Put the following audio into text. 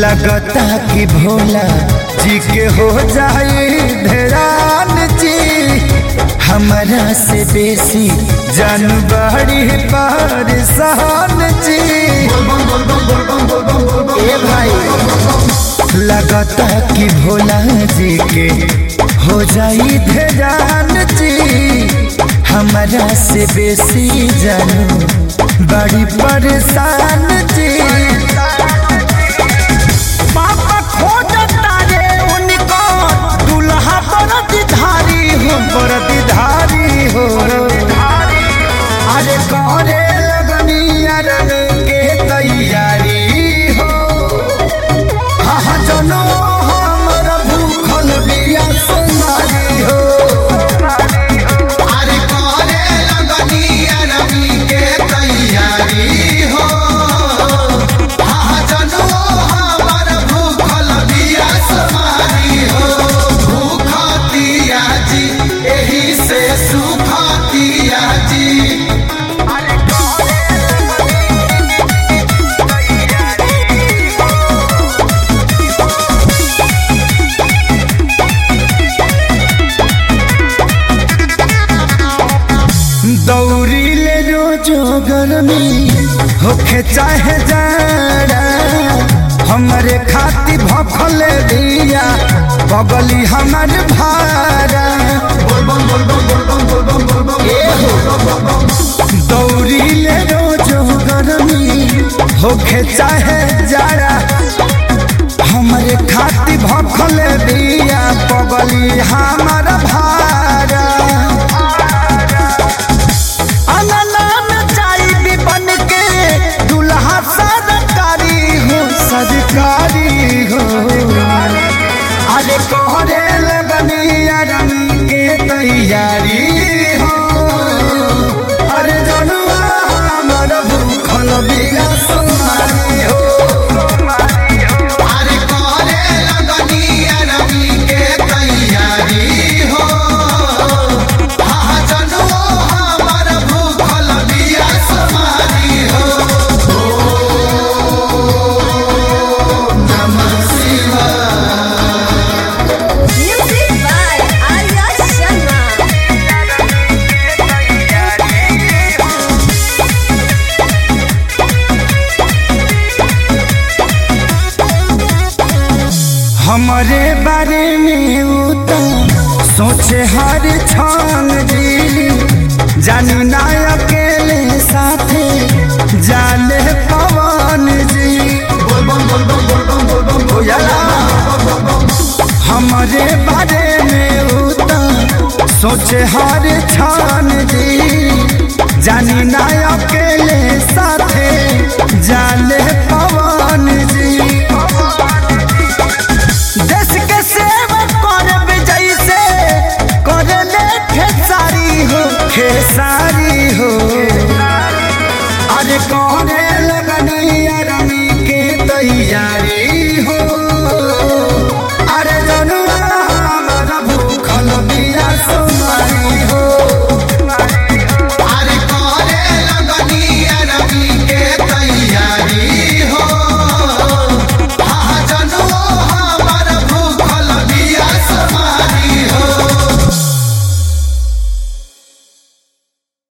लगता कि भोला जी के हो जाए धरान जी हमारा से बेसी जानबाड़ी परेशान जी ए भाई लगता कि भोला जी के हो जाई धरान जी हमारा से बेसी जानू बड़ी परेशान जी पापा खोजता रे उनको दुल्हा बरदधारी हो बरदधारी हो अरे करे लगनी अरन के तैयारी हो हाँ जनो हमर भूखल बिया सुनारी हो अरे करे लगनी अरबी के तैयारी हो हाँ जनो हमर भूखल बिया समारी हो भूखतिया जी एही से सुखतिया जी दौड़ी ले रोजो गर्मी होखे चाहे जाड़ा हमरे खाती भखल दिया बगली हमर भारा दौड़ी ले रोजो गर्मी होखे चाहे जाड़ा हमरे खाती भखल दिया बगली हमर भारा अनलान चाई भी बन के दुल्हा सरकारी हो सरकारी हो अरे कोहरे लगनी रंग के तैयारी हो अरे जनुआ हमर भूखल बिया सुनारी हो अरे करे लगनी अरबी के तैयारी हो हाँ जनो हमर भूखल बिया समारी हो नमः शिवाय Music by Arya Sharma. हमारे बारे में वो तो सोचे हर क्षण जी जानी ना अकेले साथे जाले पवन जी हो जाला। हमारे बारे में वो तो सोचे हर क्षण जी